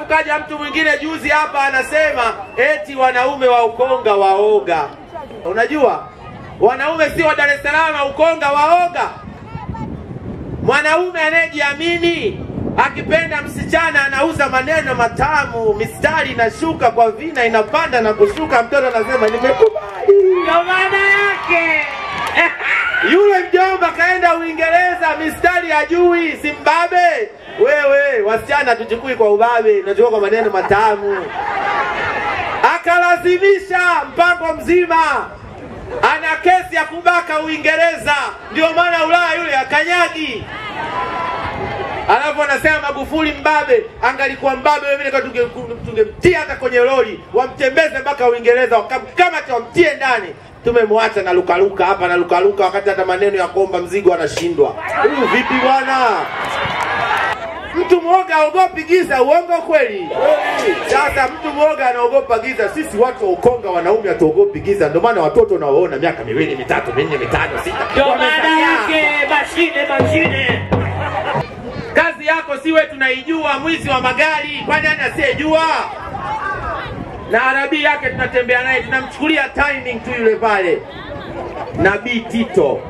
kaja mtu mwingine juzi hapa anasema eti wanaume wa Ukonga waoga. Unajua wanaume si wa Dar es Salaam, Ukonga waoga. Mwanaume anayejiamini akipenda msichana anauza maneno matamu, mistari inashuka kwa vina, inapanda na kushuka, mtoto anasema nimekubali. Ndio maana yake. Yule mjomba kaenda Uingereza, mistari hajui, Zimbabwe. Wewe wasichana tuchukui kwa ubabe, tunachukua kwa maneno matamu. Akalazimisha mpango mzima, ana kesi ya kubaka Uingereza, ndio maana Ulaya yule akanyagi. Alafu anasema Magufuli mbabe, angalikuwa mbabe wewe vile tunge- tungemtia hata kwenye lori, wamtembeze mpaka Uingereza, wakamkamate wamtie ndani. Tumemwacha na lukaluka hapa na lukaluka, wakati hata maneno ya kuomba mzigo anashindwa. Huyu vipi bwana? Mtu mwoga aogopi giza, uongo kweli? Sasa mtu mwoga anaogopa giza. Sisi watu wa Ukonga wanaume hatuogopi giza, ndio maana watoto unaoona miaka miwili mitatu minne mitano sita Ndio maana wamezagaa. yake mashine mashine. Kazi yako siwe tunaijua, mwizi wa magari, kwani nani asiyejua? Na arabii yake tunatembea naye, tunamchukulia timing tu yule pale, Nabii Tito